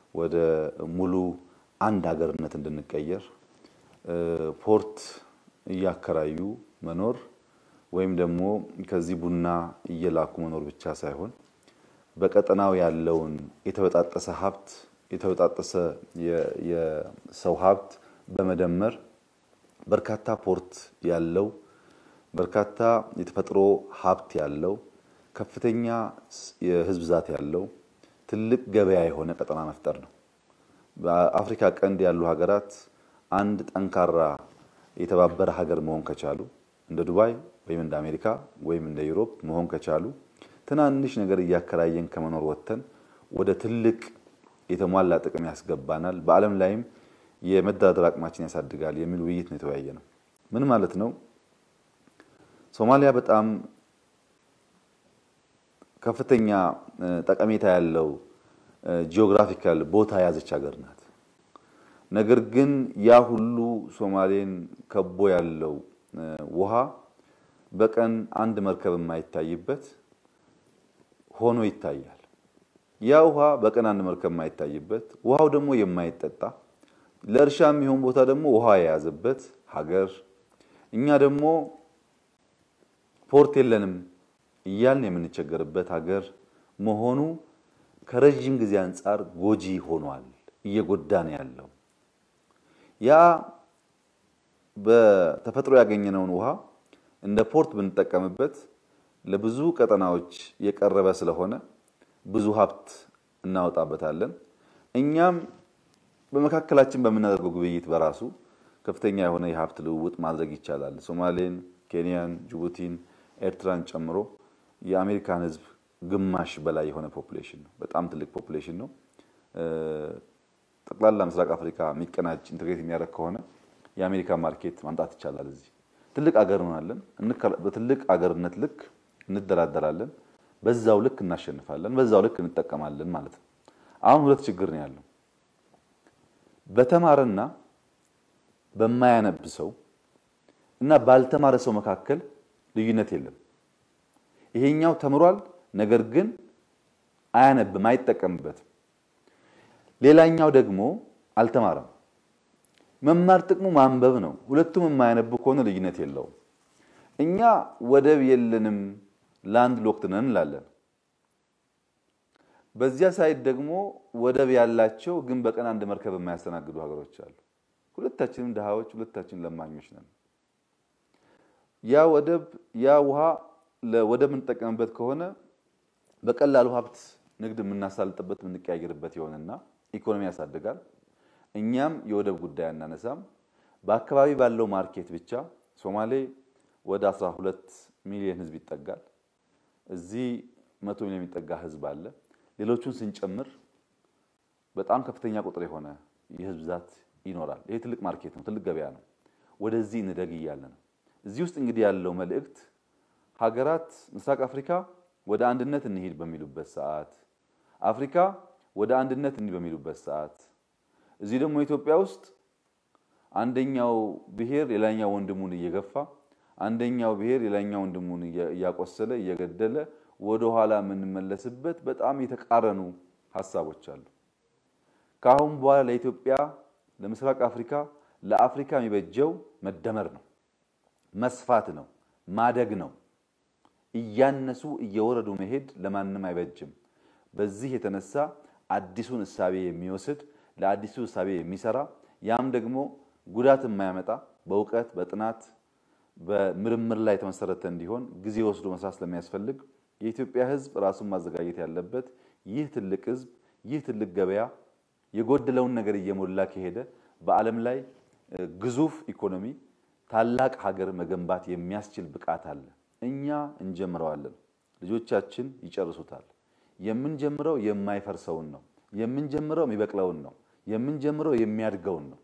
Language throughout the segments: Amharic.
ወደ ሙሉ አንድ ሀገርነት እንድንቀየር ፖርት እያከራዩ መኖር ወይም ደግሞ ከዚህ ቡና እየላኩ መኖር ብቻ ሳይሆን በቀጠናው ያለውን የተበጣጠሰ ሀብት የተበጣጠሰ የሰው ሀብት በመደመር በርካታ ፖርት ያለው በርካታ የተፈጥሮ ሀብት ያለው ከፍተኛ የሕዝብ ብዛት ያለው ትልቅ ገበያ የሆነ ቀጠና መፍጠር ነው። በአፍሪካ ቀንድ ያሉ ሀገራት አንድ ጠንካራ የተባበረ ሀገር መሆን ከቻሉ እንደ ዱባይ ወይም እንደ አሜሪካ ወይም እንደ ዩሮፕ መሆን ከቻሉ ትናንሽ ነገር እያከራየን ከመኖር ወጥተን ወደ ትልቅ የተሟላ ጥቅም ያስገባናል፣ በዓለም ላይም የመደራደር አቅማችን ያሳድጋል የሚል ውይይት ነው የተወያየ ነው። ምን ማለት ነው? ሶማሊያ በጣም ከፍተኛ ጠቀሜታ ያለው ጂኦግራፊካል ቦታ የያዘች ሀገር ናት። ነገር ግን ያ ሁሉ ሶማሌን ከቦ ያለው ውሃ በቀን አንድ መርከብ የማይታይበት ሆኖ ይታያል። ያ ውሃ በቀን አንድ መርከብ የማይታይበት ውሃው ደግሞ የማይጠጣ ለእርሻ የሚሆን ቦታ ደግሞ ውሃ የያዘበት ሀገር እኛ ደግሞ ፖርት የለንም እያልን የምንቸገርበት ሀገር መሆኑ ከረዥም ጊዜ አንጻር ጎጂ ሆኗል፣ እየጎዳ ነው ያለው። ያ በተፈጥሮ ያገኘነውን ውሃ እንደ ፖርት ብንጠቀምበት ለብዙ ቀጠናዎች የቀረበ ስለሆነ ብዙ ሀብት እናወጣበታለን። እኛም በመካከላችን በምናደርገው ግብይት በራሱ ከፍተኛ የሆነ የሀብት ልውውጥ ማድረግ ይቻላል። ሶማሌን፣ ኬንያን፣ ጅቡቲን፣ ኤርትራን ጨምሮ የአሜሪካን ሕዝብ ግማሽ በላይ የሆነ ፖፑሌሽን ነው። በጣም ትልቅ ፖፑሌሽን ነው። ጠቅላላ ምስራቅ አፍሪካ የሚቀናጅ ኢንቴግሬት የሚያደርግ ከሆነ የአሜሪካ ማርኬት ማምጣት ይቻላል። እዚህ ትልቅ አገር እንሆናለን። በትልቅ አገርነት ልክ እንደራደራለን፣ በዛው ልክ እናሸንፋለን፣ በዛው ልክ እንጠቀማለን ማለት ነው። አሁን ሁለት ችግር ነው ያለው። በተማረና በማያነብ ሰው እና ባልተማረ ሰው መካከል ልዩነት የለም። ይሄኛው ተምሯል፣ ነገር ግን አያነብም፣ አይጠቀምበትም። ሌላኛው ደግሞ አልተማረም። መማር ጥቅሙ ማንበብ ነው። ሁለቱም የማያነቡ ከሆነ ልዩነት የለውም። እኛ ወደብ የለንም ላንድ ሎክድ ነን እንላለን። በዚያ ሳይድ ደግሞ ወደብ ያላቸው ግን በቀን አንድ መርከብ የማያስተናግዱ ሀገሮች አሉ። ሁለታችንም ድሃዎች፣ ሁለታችን ለማኞች ነን። ያ ወደብ ያ ውሃ ለወደብ የምንጠቀምበት ከሆነ በቀላሉ ሀብት ንግድ የምናሳልጥበት የምንቀያየርበት ይሆንና ኢኮኖሚ ያሳድጋል። እኛም የወደብ ጉዳይ አናነሳም። በአካባቢ ባለው ማርኬት ብቻ ሶማሌ ወደ 12 ሚሊዮን ሕዝብ ይጠጋል። እዚህ መቶ ሚሊዮን የሚጠጋ ሕዝብ አለ። ሌሎቹን ስንጨምር በጣም ከፍተኛ ቁጥር የሆነ የሕዝብ ብዛት ይኖራል። ይሄ ትልቅ ማርኬት ነው፣ ትልቅ ገበያ ነው። ወደዚህ እንደግ እያለ ነው። እዚህ ውስጥ እንግዲህ ያለው መልእክት ሀገራት ምስራቅ አፍሪካ ወደ አንድነት እንሂድ በሚሉበት ሰዓት፣ አፍሪካ ወደ አንድነት እንሂድ በሚሉበት ሰዓት እዚህ ደግሞ ኢትዮጵያ ውስጥ አንደኛው ብሔር ሌላኛው ወንድሙን እየገፋ አንደኛው ብሔር ሌላኛው ወንድሙን እያቆሰለ እየገደለ ወደ ኋላ የምንመለስበት በጣም የተቃረኑ ሀሳቦች አሉ። ከአሁን በኋላ ለኢትዮጵያ፣ ለምስራቅ አፍሪካ፣ ለአፍሪካ የሚበጀው መደመር ነው፣ መስፋት ነው፣ ማደግ ነው። እያነሱ እየወረዱ መሄድ ለማንም አይበጅም። በዚህ የተነሳ አዲሱን እሳቤ የሚወስድ ለአዲሱ እሳቤ የሚሰራ ያም ደግሞ ጉዳት የማያመጣ በእውቀት በጥናት በምርምር ላይ የተመሰረተ እንዲሆን ጊዜ ወስዶ መስራት ስለሚያስፈልግ የኢትዮጵያ ሕዝብ ራሱን ማዘጋጀት ያለበት ይህ ትልቅ ሕዝብ ይህ ትልቅ ገበያ የጎደለውን ነገር እየሞላ ከሄደ በዓለም ላይ ግዙፍ ኢኮኖሚ ታላቅ ሀገር መገንባት የሚያስችል ብቃት አለ። እኛ እንጀምረዋለን፣ ልጆቻችን ይጨርሱታል። የምንጀምረው የማይፈርሰውን ነው። የምንጀምረው የሚበቅለውን ነው። የምንጀምረው የሚያድገውን ነው።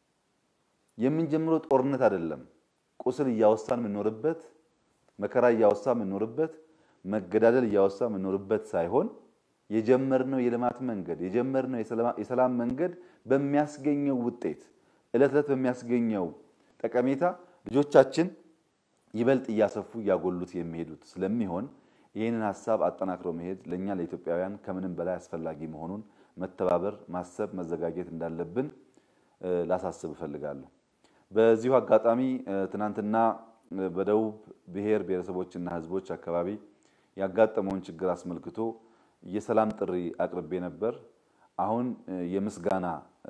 የምንጀምረው ጦርነት አይደለም። ቁስል እያወሳን የምንኖርበት፣ መከራ እያወሳ የምንኖርበት፣ መገዳደል እያወሳ የምንኖርበት ሳይሆን የጀመርነው የልማት መንገድ የጀመርነው የሰላም መንገድ በሚያስገኘው ውጤት ዕለት ዕለት በሚያስገኘው ጠቀሜታ ልጆቻችን ይበልጥ እያሰፉ እያጎሉት የሚሄዱት ስለሚሆን ይህንን ሀሳብ አጠናክሮ መሄድ ለእኛ ለኢትዮጵያውያን ከምንም በላይ አስፈላጊ መሆኑን መተባበር፣ ማሰብ፣ መዘጋጀት እንዳለብን ላሳስብ እፈልጋለሁ። በዚሁ አጋጣሚ ትናንትና በደቡብ ብሔር ብሔረሰቦችና ሕዝቦች አካባቢ ያጋጠመውን ችግር አስመልክቶ የሰላም ጥሪ አቅርቤ ነበር። አሁን የምስጋና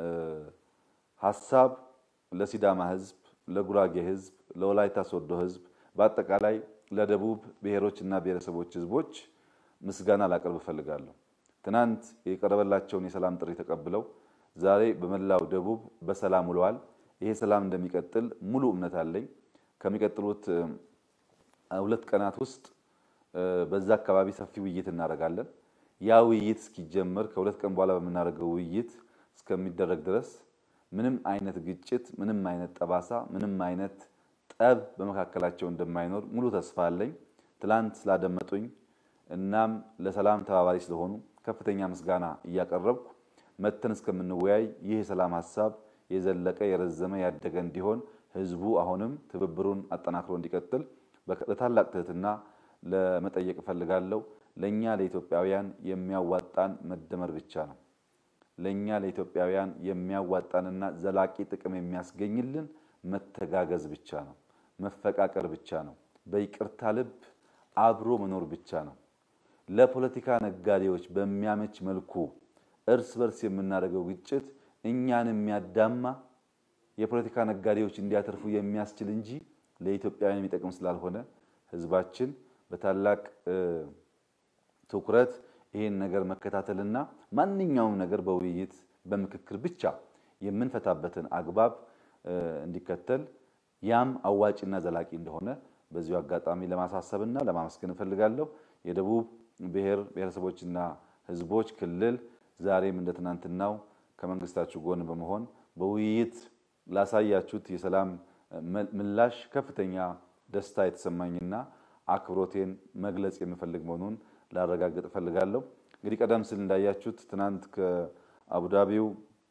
ሀሳብ ለሲዳማ ሕዝብ፣ ለጉራጌ ሕዝብ፣ ለወላይታ ሶዶ ሕዝብ በአጠቃላይ ለደቡብ ብሔሮችና ብሔረሰቦች ሕዝቦች ምስጋና ላቀርብ እፈልጋለሁ። ትናንት የቀረበላቸውን የሰላም ጥሪ ተቀብለው ዛሬ በመላው ደቡብ በሰላም ውለዋል። ይሄ ሰላም እንደሚቀጥል ሙሉ እምነት አለኝ። ከሚቀጥሉት ሁለት ቀናት ውስጥ በዛ አካባቢ ሰፊ ውይይት እናደርጋለን። ያ ውይይት እስኪጀመር ከሁለት ቀን በኋላ በምናደርገው ውይይት እስከሚደረግ ድረስ ምንም አይነት ግጭት፣ ምንም አይነት ጠባሳ፣ ምንም አይነት ጠብ በመካከላቸው እንደማይኖር ሙሉ ተስፋ አለኝ። ትላንት ስላደመጡኝ እናም ለሰላም ተባባሪ ስለሆኑ ከፍተኛ ምስጋና እያቀረብኩ መተን እስከምንወያይ ይህ የሰላም ሀሳብ የዘለቀ የረዘመ ያደገ እንዲሆን ህዝቡ አሁንም ትብብሩን አጠናክሮ እንዲቀጥል በታላቅ ትህትና ለመጠየቅ እፈልጋለሁ። ለእኛ ለኢትዮጵያውያን የሚያዋጣን መደመር ብቻ ነው። ለእኛ ለኢትዮጵያውያን የሚያዋጣንና ዘላቂ ጥቅም የሚያስገኝልን መተጋገዝ ብቻ ነው። መፈቃቀር ብቻ ነው። በይቅርታ ልብ አብሮ መኖር ብቻ ነው። ለፖለቲካ ነጋዴዎች በሚያመች መልኩ እርስ በርስ የምናደርገው ግጭት እኛን የሚያዳማ የፖለቲካ ነጋዴዎች እንዲያተርፉ የሚያስችል እንጂ ለኢትዮጵያውያን የሚጠቅም ስላልሆነ ህዝባችን በታላቅ ትኩረት ይህን ነገር መከታተልና ማንኛውም ነገር በውይይት በምክክር ብቻ የምንፈታበትን አግባብ እንዲከተል ያም አዋጭና ዘላቂ እንደሆነ በዚሁ አጋጣሚ ለማሳሰብና ለማመስገን እፈልጋለሁ። የደቡብ ብሔር ብሔረሰቦችና ህዝቦች ክልል ዛሬም እንደ ትናንትናው ከመንግስታችሁ ጎን በመሆን በውይይት ላሳያችሁት የሰላም ምላሽ ከፍተኛ ደስታ የተሰማኝና አክብሮቴን መግለጽ የምፈልግ መሆኑን ላረጋግጥ እፈልጋለሁ። እንግዲህ ቀደም ሲል እንዳያችሁት ትናንት ከአቡዳቢው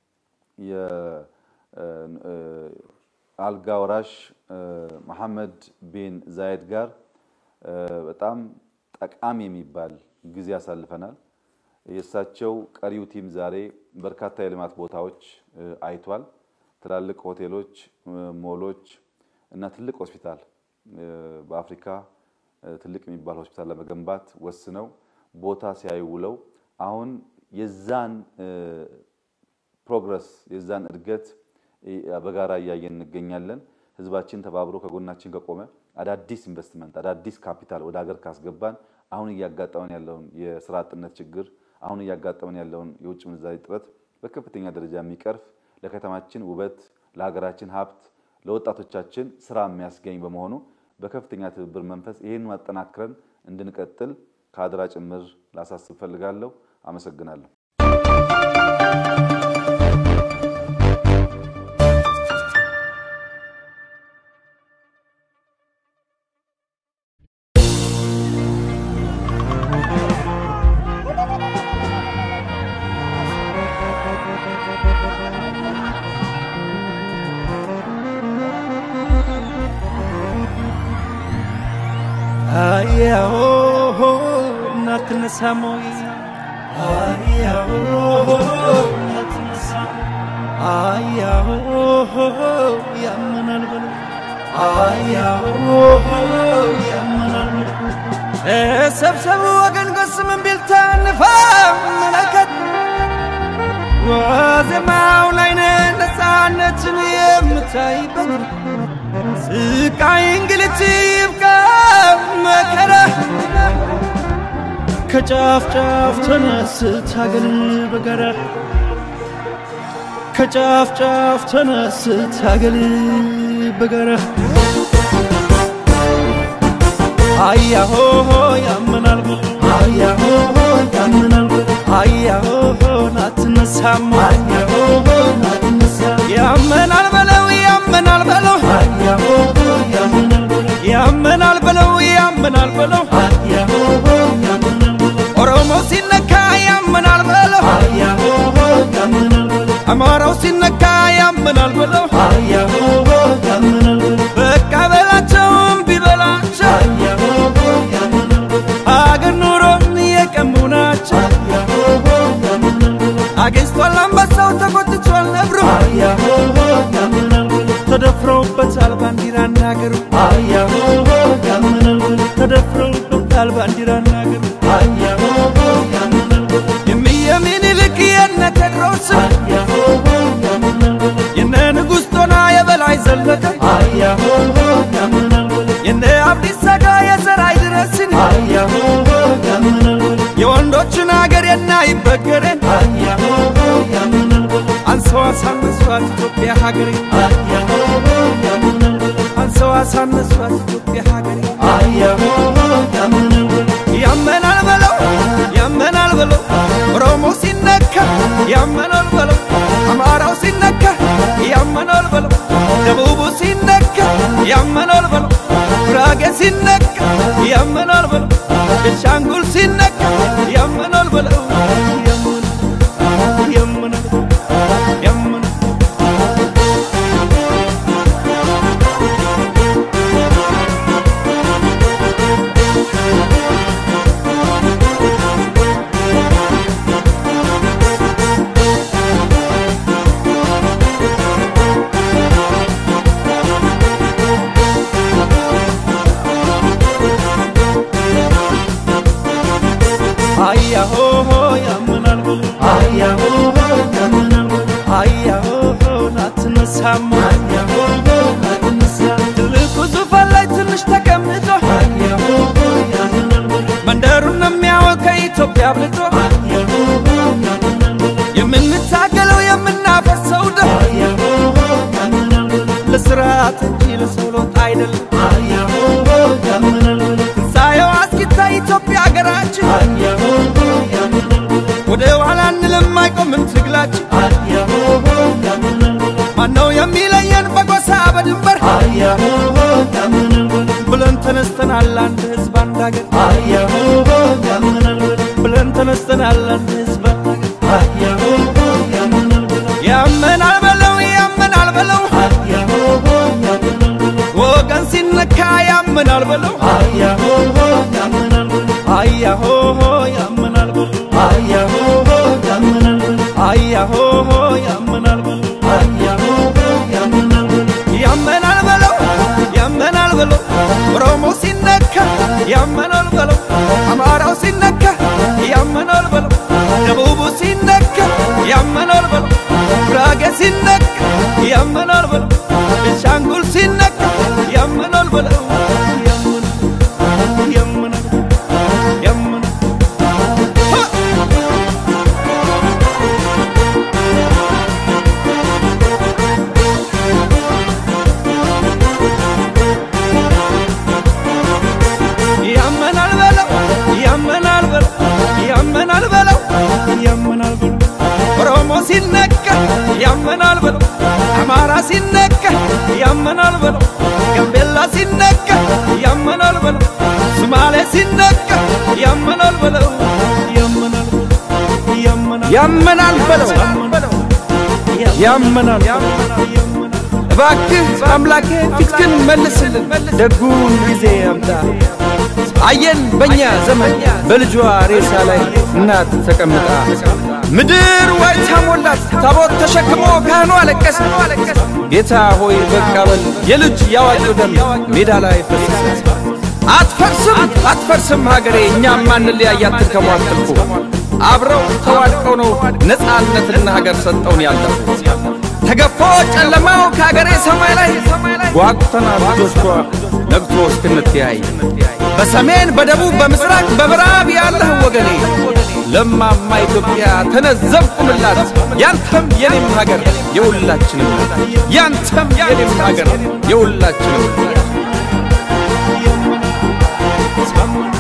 የአልጋ ወራሽ መሐመድ ቢን ዛየድ ጋር በጣም ጠቃሚ የሚባል ጊዜ አሳልፈናል። የእሳቸው ቀሪው ቲም ዛሬ በርካታ የልማት ቦታዎች አይቷል። ትላልቅ ሆቴሎች፣ ሞሎች እና ትልቅ ሆስፒታል በአፍሪካ ትልቅ የሚባል ሆስፒታል ለመገንባት ወስነው ቦታ ሲያዩ ውለው አሁን የዛን ፕሮግረስ የዛን እድገት በጋራ እያየን እንገኛለን። ህዝባችን ተባብሮ ከጎናችን ከቆመ አዳዲስ ኢንቨስትመንት አዳዲስ ካፒታል ወደ ሀገር ካስገባን አሁን እያጋጠመን ያለውን የስራ አጥነት ችግር አሁን እያጋጠመን ያለውን የውጭ ምንዛሪ እጥረት በከፍተኛ ደረጃ የሚቀርፍ ለከተማችን ውበት፣ ለሀገራችን ሀብት፣ ለወጣቶቻችን ስራ የሚያስገኝ በመሆኑ በከፍተኛ ትብብር መንፈስ ይህን ማጠናክረን እንድንቀጥል ከአደራ ጭምር ላሳስብ ፈልጋለሁ። አመሰግናለሁ። አያሆ እናትነሳሞይ አያሆ እናትነሳሞ አያሆ ያመናል በሉ አያሆ ያመናል በሉ ተሰብሰቡ ወገን ጎስምን ቢልታ እንፈምለከት ዋዜማው ላይ ነን ነፃነትን የምታይበት ስቃይ እንግልት ይብቃ መከራ ከጫፍ ጫፍ ተነስ ታገል በጋራ ከጫፍ ጫፍ ተነስ ታገል በጋራ አያሆ ያመናል በሉ አያሆ ያመናል በሉ አያሆ ናትነሳም አያሆ ናትነሳም ያመናል በለው ያመናል በለው አያሆ ያመናል በለው ያመናል በለው ያመናል በለው አያሆ ያመናል በለው ኦሮሞ ሲነካ ያመናል በለው አያሆ ያመናል በለው አማራው ሲነካ ያመናል በለው አያሆ ያመናል በለው በቃ በላቸው እምቢ በላቸው አያሆ ያመናል በለው አገር ኑሮን የቀሙ ናቸው አያሆ ያመናል በለው ተቆጥቷል አንበሳው ተቆጥቷል ነብሩ አያሆ ያምናል ብሎ ተደፍረውበታል ባንዲራና ሀገሩ አያሆ ያምናል ብሎ ተደፍረውበታል ባንዲራና ሀገሩ አያሆ ያምናል ብሎ የሚየ ምኒልክ የነ ቴድሮስ አያሆ ያምናል ብሎ የነ ንጉሥ ጦና የበላይ ዘለቀ አያሆ ያምናል ብሎ የነ አብዲሳ አጋ የዘራይ ድረስን አያሆ ያምናል ብሎ የወንዶችን አገር የናይበገሬን አያሆ ያምናል ብሎ አንሰው አሳነሷት ኢትዮጵያ ሀገሬ አያሆ ያምናል ብሎ አንሰው አሳነሷት ኢትዮጵያ ሀገሬ አያሆ ያምናል ብሎ ያመናል በለው ያመናል በለው ኦሮሞ ሲነካ ያመናል በለው አማራው ሲነካ ያመናል በለው ደቡቡ ሲነካ ያመናል በለው ጉራጌ ሲነካ ያመናል በለው ቤንሻንጉል ሲነካ ያመናል በለው ያመናል ያመናል አያሆ ያምናል ብሎ አያሆ ያምናል ብሎ አያሆ ናትነሳም አያሆ ናትነሳም ትልቁ ዙፋን ላይ ትንሽ ተቀምጦ አያሆ ያምናል ብሎ መንደሩን የሚያወቅ ከኢትዮጵያ አብልጦ አያሆ ያምናል ብሎ የምንታገለው የምናፈሰው ደም አያሆ ያምናል ብሎ ለስርዓት እንጂ ለሰው ለውጥ አይደለም። አያሆ ያምናል ብሎ ትንሣኤው አስኪታይ ኢትዮጵያ ሀገራችን አያሆ ያምናል ብሎ ወደ ኋላ እንልም አይቆምም ትግላችን። አያሆ ያምናል ብሎ ማነው የሚለየን በጎሳ በድንበር አያሆ ያምናል ብሎ ብለን ተነስተናል አንድ ህዝብ አንድ ሀገር አያሆ ያምናል ብሎ ብለን ተነስተናል አንድ ህዝብ አንድ ሀገር አያሆ ያምናል ብሎ ያመናል በለው ያመናል በለው አያሆ ያምናል ብሎ ወገን ሲነካ ያመናል በለው አያሆ ያምናል ብሎ አያሆ ያመናል በለው አያሆ ያምናል ብሎ አያሆ ያመናል በለው አያሆ ያምናል ብሎ ያመናል በለው ያመናል በለው ኦሮሞ ሲነካ ያመናል በለው አማራው ሲነካ ያመናል በለው ደቡቡ ሲነካ ያመናል በለው ጉራጌ ሲነካ ያመናል በለው ቤንሻንጉል ሲነካ ያመናል በለው ያመናል ያመናል ያመናል ሀ! ያመናል በለው ያመናል በለው ያመናል በለው ያመናል በለው ኦሮሞ ሲነካ ያመናል በለው አማራ ሲነካ ያመናል በለው ጋምቤላ ሲነካ ያመናል በለው ሶማሌ ሲነካ ያመናል በለው ያመናል በለው ያመናል ያመናል በለው ያመናል እባክህ አምላኬ ፊትክን መልስልን ደጉን ጊዜ አምጣ አየን በእኛ ዘመን በልጇ ሬሳ ላይ እናት ተቀምጣ ምድር ዋይታ ሞላት ታቦት ተሸክሞ ካህኑ አለቀሰ ጌታ ሆይ በቃ በል የልጅ ያዋቂው ደም ሜዳ ላይ ፈሰሰ አትፈርስም አትፈርስም ሀገሬ እኛም ማንለያይ አትድከሙ አትልፉ አብረው ተዋድቀው ነው ነፃነትና ሀገር ሰጠውን ያለፉት ተገፎ ጨለማው ከሀገሬ ሰማይ ላይ ጓጉተና ልጆቿ ነግቶ እስክንተያይ በሰሜን በደቡብ በምስራቅ በምዕራብ ያለህ ወገኔ ለማማ ኢትዮጵያ ተነዘብኩምላት ያንተም የኔም ሀገር የሁላችንም ናት። ያንተም የኔም ሀገር የሁላችንም ናት።